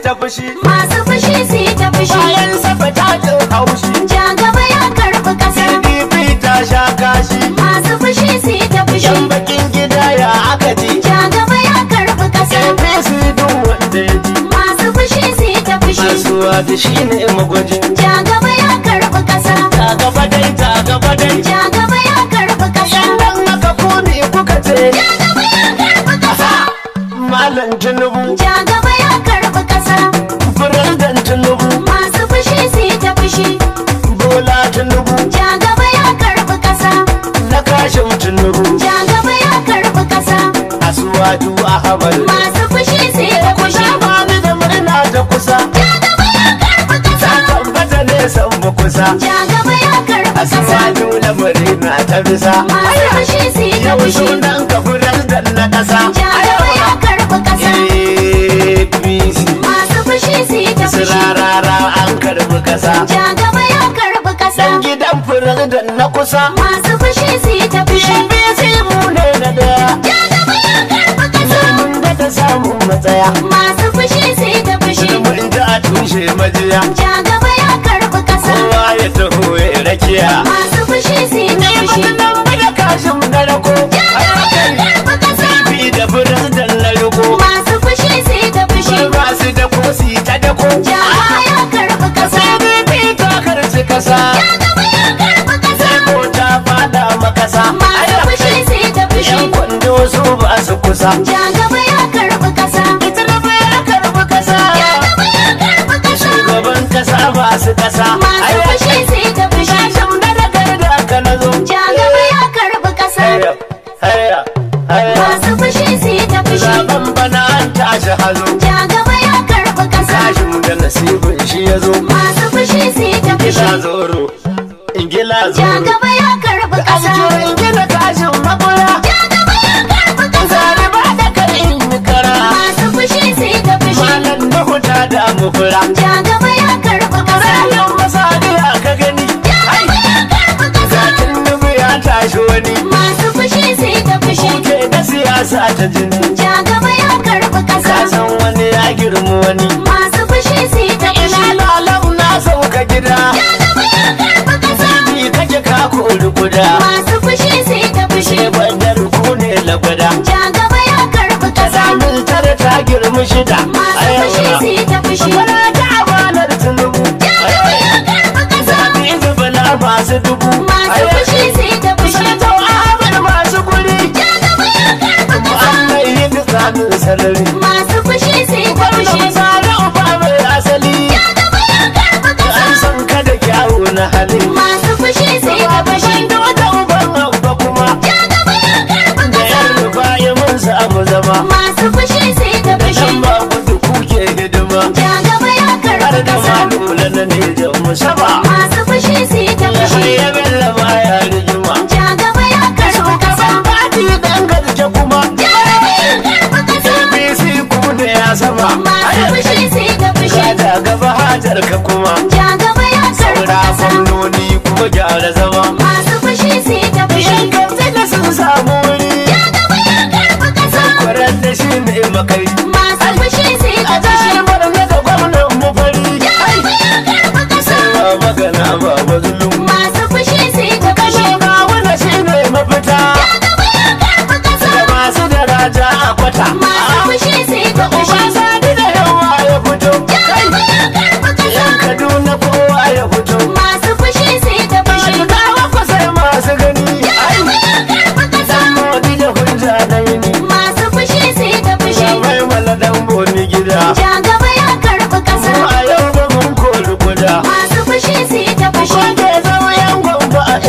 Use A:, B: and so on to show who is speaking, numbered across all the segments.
A: ta fushi
B: masu fushi su yi ta fushi
A: bayan safa ta jin haushi
B: ja gaba ya karɓi ƙasa
A: pdp ta sha kashi
B: masu fushi su yi ta fushi
A: yan bakin gida ya aka ji
B: ja gaba ya karɓi ƙasa
A: apc duk wanda ya ji
B: masu fushi su yi ta fushi
A: kasuwa da shi ne magwajin
B: ja gaba ya karɓi ƙasa
A: ta gaba dai ta gaba dai
B: ja gaba ya karɓi ƙasa
A: idan aka kone kuka ce
B: ja gaba ya karɓi ƙasa
A: malam tinubu
B: ja gaba ya karɓi ƙasa
A: Firistan Tinubu,
B: masu fushi su yi ta fushi
A: Bola Tinubu,
B: ja gaba ya karɓi ƙasa
A: na kashin Tinubu,
B: ja gaba ya karɓi ƙasa
A: Asuwaju Ahmad.
B: masu fushi su yi ta fushi
A: Kusa ba ni da murna ta kusa,
B: ja gaba ya karɓi ƙasa
A: tabbata ne san mu kusa.
B: ja gaba ya karɓi ƙasa
A: Asuwaju na murna ta bisa.
B: masu fushi su yi ta
A: Yau
B: fushi
A: sunan ka Firistan na ƙasa.
B: ja gaba ya karɓi ƙasa
A: APC,
B: masu fushi su yi ta fushi
A: sirarara an karbi ƙasa.
B: ja gaba ya karɓi ƙasa
A: Dan gidan Firistan na kusa.
B: masu fushi su yi ta fushi
A: APC mu ne na daya.
B: ja gaba ya karɓi ƙasa
A: Mun da ta samu matsaya.
B: masu fushi su yi ta fushi
A: Mun ji a tushe majiya.
B: ja gaba ya karɓi ƙasa
A: Kowa ya taho ya rakiya.
B: masu fushi su yi ta fushi
A: Nan mu da kashin na rako.
B: karɓi ƙasa
A: Bi da furin da na riko.
B: masu fushi su yi ta fushi
A: Ba su da kosi ta dako.
B: ja gaba ya karɓi ƙasa
A: CDP ta karci kasa.
B: ja gaba ya karɓi ƙasa
A: Ko ta fada makasa.
B: masu fushi su yi ta fushi
A: Yan kwando su ba su kusa.
B: ja gaba ya karɓi ƙasa
A: Ita na ya karbi kasa.
B: ja gaba ya karɓi ƙasa
A: Shugaban kasa ba su kasa.
B: masu fushi su yi ta fushi
A: Kashin da da kai da aka na zo.
B: ja gaba ya karɓi ƙasa
A: Haya, haya, haya.
B: masu fushi su yi ta fushi
A: Zaben bana an tashi hazo.
B: ja gaba ya karɓi ƙasa
A: Kashin da nasibin shi ya zo.
B: masu fushi su yi ta fushi
A: Ingila zoro, ingila
B: ja
A: zoro.
B: gaba ya karɓi ƙasa
A: Ajiyo ingila kashin makura.
B: ja gaba ya karɓi ƙasa
A: Zare ba da kai in yi kara.
B: masu fushi su yi ta fushi
A: Malam na huta da mukura.
B: ja gaba ya karɓi ƙasa
A: Ranar masadiya ka gani.
B: ja gaba ya karɓi ƙasa
A: Zakin nufi ya tashi wani.
B: masu fushi su yi ta fushi
A: Ke da siyasa ta jini.
B: ja gaba ya karɓi
A: Ka
B: ƙasa
A: san wani ya girma wani.
B: masu fushi su yi ta fushi
A: Ina lalau na sauka gida.
B: ja gaba ya karɓi ƙasa
A: Ni kake ka kori kuda.
B: masu fushi su yi ta fushi
A: Ke bandar ku ne lagwada.
B: ja gaba ya karɓi ƙasa
A: Samun tare ta girma shida.
B: masu fushi su yi ta fushi
A: Bala ta amanar tunubu.
B: ja gaba ya karɓi ƙasa
A: Zaɓi zubala masu dubu.
B: masu fushi su yi ta fushi
A: Sanatau Ahmad masu guri.
B: ja gaba ya karɓi ƙasa
A: Muhammad yi tsamin sarari.
B: masu fushi su yi ta
A: Wannan
B: fushi
A: sare uba mai asali.
B: ja gaba ya karɓi ƙasa
A: An san ka da kyawu na hali.
B: masu fushi su yi ta fushi
A: Da wata uban abba kuma.
B: ja gaba ya karɓi
A: Da
B: ƙasa
A: yan rufa'i mun samu zama.
B: masu fushi su yi ta fushi
A: Dan ba gudu kuke hidima.
B: ja gaba ya
A: Har
B: karɓi
A: da
B: ƙasa
A: malula na ne da musaba.
B: masu fushi su yi ta
A: Shi
B: fushi
A: ya bella ma ya rigima.
B: ja gaba ya karɓi ƙasa
A: Fati dan gaske kuma.
B: ja gaba ya karɓi ƙasa
A: APC ku da ya sama.
B: masu fushi su yi ta fushi
A: Kada gaba hajar ka kuma.
B: ja gaba ya karɓi
A: Saura
B: ƙasa
A: gwamnoni kuma gyara zama.
B: masu fushi su yi ta fushi
A: Yan kamfe da sun samu wuri.
B: ja gaba ya karɓi ƙasa
A: Kwarar da shi ne makai.
B: masu fushi su yi ta
A: A
B: fushi
A: jihar Borno da gwamnan mu fari.
B: ja gaba ya karɓi ƙasa
A: Ba magana ba mazulum.
B: masu fushi su yi ta fushi
A: Kashe kawuna shi ne mafita.
B: ja gaba ya karɓi ƙasa
A: Da masu daraja a kwata.
B: masu fushi su yi ta
A: Uba
B: fushi
A: sani da yawa ya fito.
B: ja gaba ya karɓi ƙasa
A: Yan Kaduna kowa ya fito.
B: masu fushi su yi ta fushi
A: Shigawa ku sai masu gani.
B: ja gaba ya karɓi ƙasa
A: Modi da hujja na yini.
B: masu fushi su yi ta fushi
A: Mai mala dan boni gida.
B: ja gaba ya karɓi ƙasa
A: Mu a yau ba mun kori guda.
B: masu fushi su yi ta fushi
A: Wanda ya zama yan gwamba a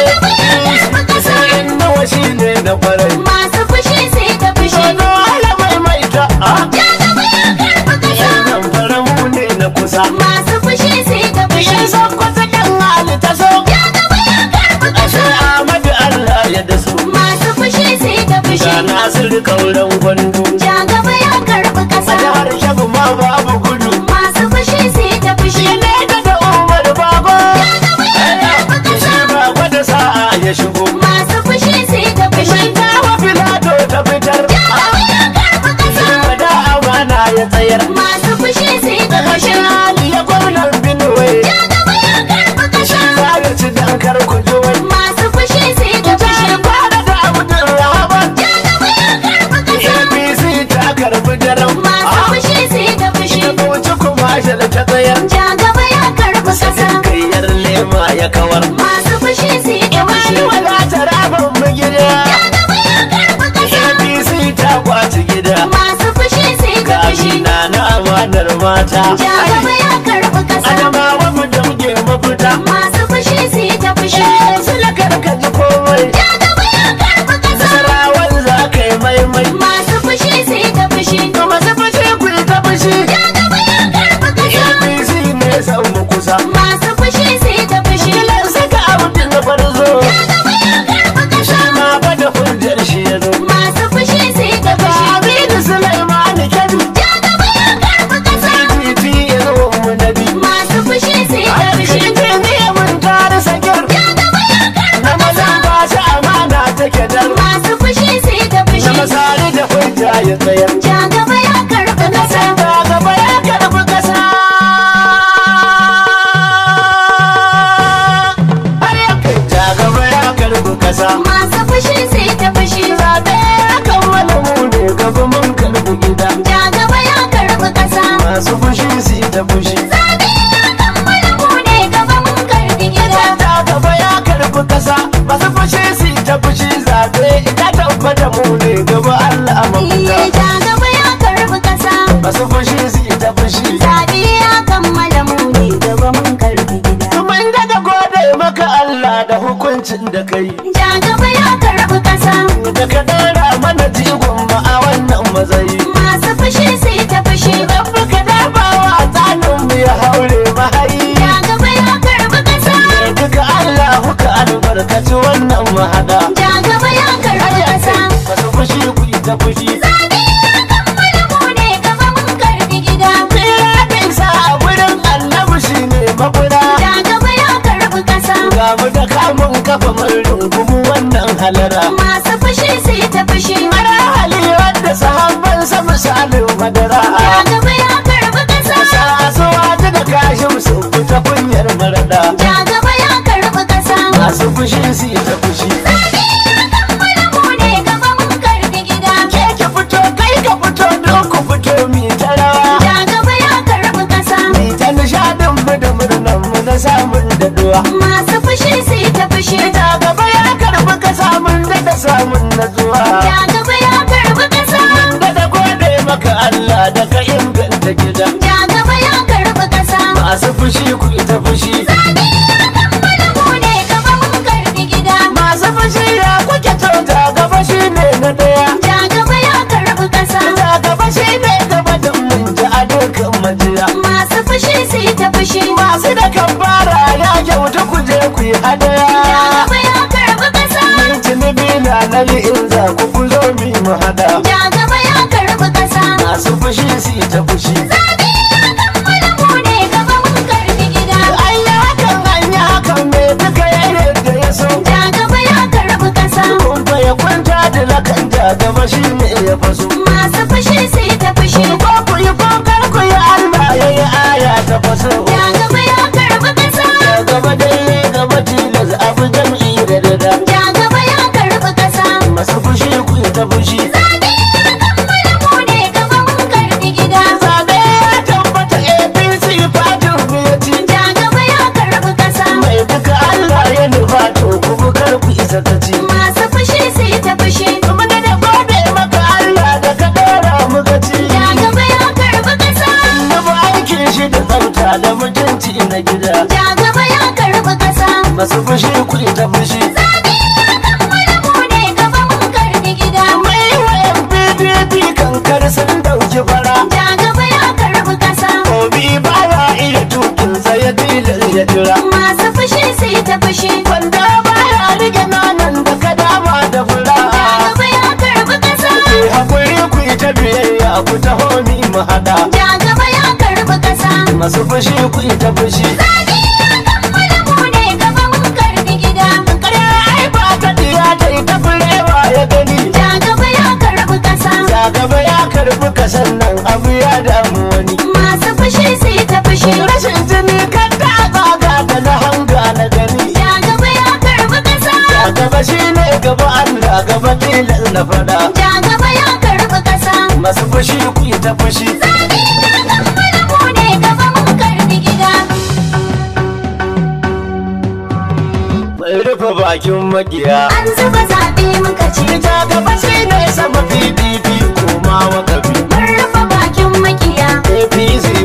B: karɓi ƙasa
A: In nawa shi ne na kwarai.
B: masu fushi su yi ta fushi
A: Dodo ala mai mai ta.
B: ja gaba ya karɓi ƙasa
A: Yan zamfara mu ne na kusa.
B: masu fushi su yi ta fushi
A: Yan sokoto yan hali ta so.
B: ja gaba ya karɓi
A: Ashe
B: ƙasa
A: Ahmadu Allah ya da su.
B: masu fushi su yi ta fushi
A: Ga Nasiru kauran gwandu.
B: ja gaba ya karɓi
A: A
B: ƙasa
A: jihar Shabu ma babu gudu.
B: masu fushi su yi ta fushi
A: Ne da da Umar Bago.
B: ja gaba ya karɓi ƙasa
A: Shi ba gwada sa'a ya shigo.
B: masu fushi su yi ta fushi
A: Tawa filato ta fitar.
B: ja gaba ya karɓi ƙasa
A: Wada amana ya tsayar.
B: masu fushi su
A: amanar mata
B: Ja gaba ya karɓi ƙasa.
A: adamawa mu damge mafita
B: Masu fushi su yi ta fushi.
A: sila karkaji komai
B: Ja gaba ya karɓi ƙasa.
A: nasarawan za ka yi maimai
B: Masu fushi su yi ta fushi.
A: to masu fushi ku yi ta fushi
B: Ja gaba ya karɓi ƙasa.
A: apc ne san mu kusa
B: Masu fushi su yi ta fushi.
A: kilan saka abin da farzo
B: Ja gaba ya karɓi ƙasa.
A: ma ba da hujjar shi ya zo
B: Masu fushi su yi ta fushi.
A: Aminu Sulaiman Kebbi
B: Ja gaba ya karɓi ƙasa.
A: titi ya zo mu nabi
B: Masu fushi su yi ta fushi.
A: Alkinta ne mun tare sakir
B: Ja gaba ya karɓi
A: na maza
B: ƙasa.
A: ba shi amana take dar
B: Masu fushi su yi ta
A: na
B: fushi.
A: masari da hujja ya tsayar
B: Ja gaba ya karɓi ƙasa.
A: ta gaba ya karbi kasa har ya kai ta gaba ya karbi kasa
B: Masu fushi su yi ta fushi.
A: zaɓe ya kammala mu ne gaba mun karbi gida
B: Ja gaba ya karɓi ƙasa.
A: masu fushi su yi ta fushi
B: Zaɓe ya kammala mu ne gaba mun karɓi gida.
A: ta gaba ya karbi kasa masu fushi su yi ta fushi zaɓe ita tabbata mu ne gaba Allah mafita
B: Iye ja gaba ya karɓi ƙasa.
A: masu fushi su yi ta fushi
B: Zaɓe ya kammala mu ne gaba mun karɓi gida.
A: Mun daga gode maka Allah da hukuncin da kai
B: Ja gaba ya karɓi ƙasa.
A: da ka ɗora mana jigon mu a wannan mazayi.
B: Masu fushi su yi ta fushi.
A: Rabbi ka dafa wa tsanin mu ya haure mahayi.
B: Ja gaba ya karɓi ƙasa.
A: Da duka Allah ka albarkaci wannan mahaɗa.
B: Ja gaba ya karɓi ƙasa.
A: Masu fushi ku yi ta fushi.
B: Zaɓe ya kammala mu ne gaba mun karɓi gida.
A: Firadin sa a wurin annabi shi ne makura.
B: Ja gaba ya karɓi ƙasa.
A: Ga mu da kamun kafa mun rungumu wannan halara.
B: Masu fushi su yi ta fushi.
A: Mara hali wanda sahabban sa misalin madara.
B: Ja gaba ya karɓi ƙasa.
A: Sasuwa ta da kashin su fita kunyar marada.
B: Ja gaba ya karɓi ƙasa.
A: Masu fushi su yi ta fushi.
B: Zaɓe ya kammala mu ne gaba mun karɓi gida.
A: Ke ki fito kai ka fito don ku fito mi ta rawa.
B: Ja gaba ya karɓi ƙasa.
A: Mi ta nishadin mu da murnan mu na samun daɗuwa.
B: Masu fushi su yi ta fushi.
A: Ita gaba ya karɓi ka samun da samun natsuwa.
B: Ja gaba ya karɓi ƙasa.
A: Da da gode maka Allah da ka inganta gida.
B: Ja gaba ya karɓi ƙasa.
A: Masu fushi ku ita fushi.
B: Zaɓe ya kammala mu ne gaba mun karɓi gida.
A: Masu fushi ya kuke kyauta gaba shi ne na ɗaya.
B: Ja gaba ya karɓi ƙasa.
A: Da gaba shi ne gaba da mun ji a dukkan majiya.
B: Masu fushi su yi ta fushi.
A: Masu da kambara ya kyauta ku je ku yi
B: Ja
A: hadaya.
B: gaba ya karɓi ƙasa.
A: Mun tunubi na nali in za ku ku zo mi mu hada.
B: Ja gaba ya karɓi ƙasa.
A: Masu fushi su yi ta fushi.
B: Zaɓe ya kammala mu ne gaba mun karɓi gida.
A: An yi hakan an yi hakan me duka ya yadda ya so.
B: Ja gaba ya karɓi ƙasa.
A: Kun fa ya kwanta da lakan ja gaba shi ne ya faso.
B: Masu fushi su yi ta fushi.
A: Ko ku yi ko kar ku yi Allah ya yi aya ta faso.
B: Ja gaba ya karɓi ƙasa.
A: Ya gaba dai gaba tilas abu jam'i da dada.
B: Ja gaba ya karɓi ƙasa.
A: Masu fushi ku yi ta fushi.
B: Zaɓe ya kammala mu ne gaba mun karɓi gida.
A: Zaɓe ya tabbata APC fatin biyati.
B: Ja gaba ya karɓi ƙasa.
A: Mai duka Allah ya nufa to ku bukar ku isa ta ci.
B: Masu fushi su yi ta fushi.
A: Kuma da da gode maka Allah da ka dora mu gaci.
B: Ja gaba ya karɓi ƙasa.
A: Na ba aikin shi da tsafta da mutunci na gida.
B: Ja gaba ya karɓi ƙasa.
A: Masu fushi ku ita fushi.
B: Zaɓe ya kammala mu ne gaba mun karɓi gida.
A: Mai wayan PDP kankar sun dauki fara.
B: Ja gaba ya karɓi ƙasa.
A: Obi baya iya tukin ya tilar ya jira.
B: Masu fushi su yi ta fushi.
A: Wanda baya rike nanan da ka dama da fura.
B: Ja gaba ya karɓi ƙasa.
A: Ku hakuri ku yi ta biyayya ku taho ni mu hada.
B: Ja gaba ya karɓi ƙasa.
A: Masu fushi ku yi ta fushi.
B: Zaɓe ya kammala mu ne gaba mun karɓi gida.
A: Ƙarya ai ba ta diya ta yi ta furewa ya gani.
B: Ja gaba ya karɓi ƙasa.
A: Ya gaba ya karbi kasan nan abu ya damu wani.
B: Masu fushi su yi ta fushi.
A: Rashin jini kan ta tsaga da na hanga na gani.
B: Ja gaba ya karɓi ƙasa.
A: Ya gaba shi ne gaba Allah gaba tilas na fada.
B: Ja gaba ya karɓi ƙasa.
A: Masu fushi ku yi ta fushi.
B: Zaɓe ya kammala mu ne gaba mun karɓi gida.
A: Mai rufe bakin makiya.
B: An zuba zaɓe muka ce.
A: Ita gaba shi ne sama PDP koma wakafi.
B: Mun rufe bakin makiya.
A: APC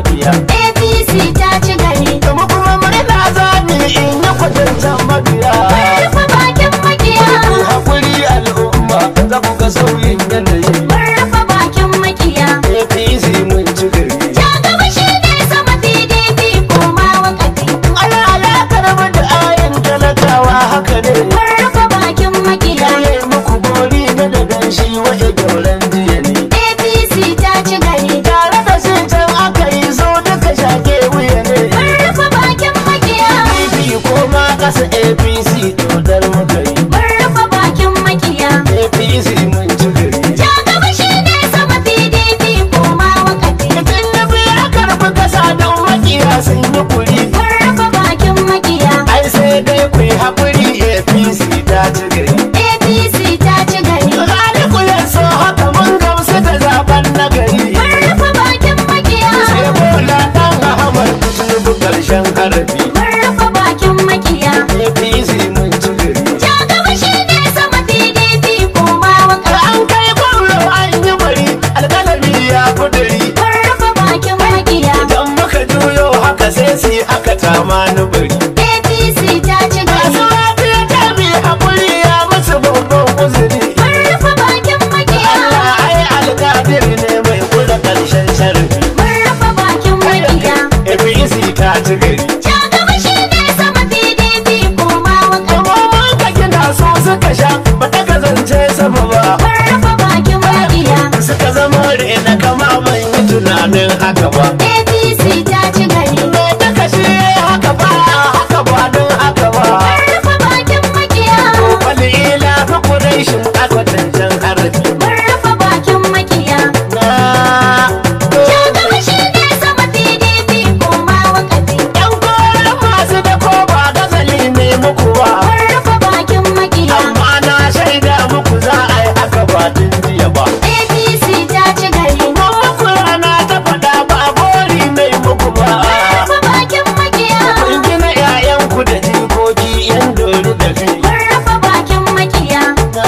A: makiya
B: APC ta ci gari.
A: kuma kuma murna zani in yi kwatancan mabiya
B: Rufe bakin makiya.
A: hakuri al'umma za ku ga sauyin yanayi
B: Rufe bakin makiya.
A: apc mun ci gari
B: Ja gaba shi ne sama PDP koma wakafi.
A: ana alakar mu da ayin talakawa haka ne
B: Rufe bakin makiya.
A: yaye muku bori na da ganshi waje gyauran jiya ne
B: APC ta ci gari.
A: tare da shi can aka yi zo duka shage wuya ne
B: Rufe bakin makiya.
A: PDP ko ma kasa apc dodar muka yi
B: Rufe bakin makiya.
A: apc mun ci gari
B: Ja gaba shi ne sama PDP koma wakafi.
A: Mutum na biya karbi kasa don makiya sun yi kuri
B: Rufe bakin makiya.
A: ai sai dai ku yi haƙuri apc ta ci gari
B: APC ta ci gari.
A: Khaliku ya so haka mun gamsu da zaben nagari
B: Rufe bakin makiya.
A: sai bola dan ahmad tinubu karshen harafi
B: Rufe bakin makiya.
A: apc mun ci gari
B: Ja gaba shi ne sama PDP koma
A: da
B: wakafi.
A: an kai gwamna an yi bari alƙalami ya kuduri
B: Rufe bakin makiya.
A: idan muka juyo haka sai su yi haka tamani bari
B: APC ta ci
A: masu
B: gari.
A: lafiya ta bi haƙuri ya musu babban uzuri
B: Rufe bakin makiya.
A: Allah ai alƙadir ne mai kula ƙarshen sharafi
B: Rufe bakin makiya.
A: APC ta ci gari
B: Ja gaba shi ne sama PDP koma wakafi.
A: Kuma mun ka gina so suka sha ba ta kazance sama ba
B: Rufe bakin makiya.
A: suka zama rena kama ban yi tunanin haka ba
B: APC ta ci gari.
A: me ta kashe haka ba haka ba don haka ba
B: Rufe bakin makiya.
A: wani ila fi kudaishin akwatancen harafi
B: Rufe bakin makiya.
A: na
B: Ja gaba shi ne sama PDP koma wakafi.
A: yan koren masu da ko ba gazali ne muku ba
B: Rufe bakin makiya.
A: amma na shaida muku za a yi haka ba tun jiya ba
B: APC ta ci gari.
A: Mun muku rana ta faɗa ba bori mai muku ba
B: Rufe bakin makiya.
A: Kun gina 'ya'yanku da jikoki yan dori da fi.
B: Rufe bakin makiya.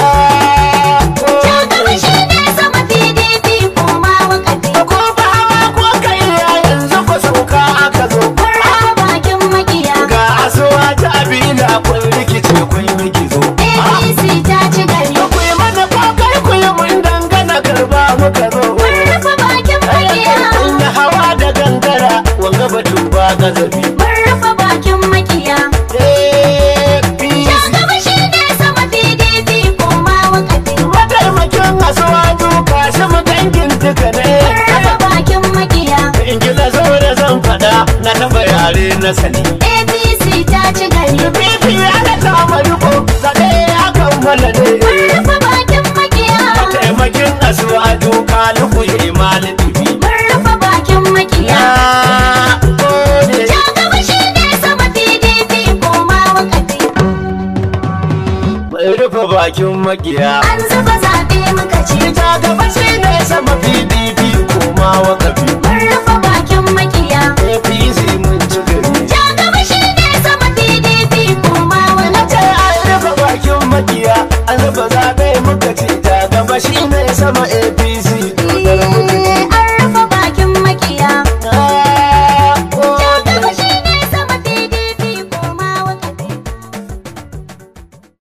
B: Ja gaba shi ne sama PDP koma wakafi.
A: Ko ba hawa ko kai ya yanzu ku sauka aka zo.
B: Rufe bakin makiya.
A: Ga asuwa ta abila kun rikice kun yi gizo.
B: APC ta ci gari.
A: Ku yi mana kokar ku yi mun dangana karba muka zo.
B: Rufe bakin makiya.
A: Kun yi hawa da gangara wanga batu ba gazabi.
B: Rufe bakin makiya.
A: APC.
B: Ja gaba shi ne sama PDP koma wakafi.
A: Mataimakin asuwa duka shi mu dangin duka ne.
B: Rufe bakin makiya.
A: in kila zo da zan faɗa na taɓa yare na sani
B: APC ta ci gari.
A: bibi ana kama riko zaɓe ya kammala ne
B: Rufe bakin makiya.
A: taimakin asuwa duka luku imali bibi
B: Rufe bakin makiya.
A: ya gode
B: Ja gaba shi ne sama PDP koma wakafi.
A: mai rufe bakin magiya
B: An zuba zaɓe muka ce.
A: ita gaba shi ne sama pdp koma wakafi
B: Rufe bakin makiya.
A: apc mun ci gari
B: Ja gaba shi ne sama PDP koma
A: ce
B: wakafi.
A: an rufe bakin magiya an rufe zaɓe muka ce ta gaba shi ne sama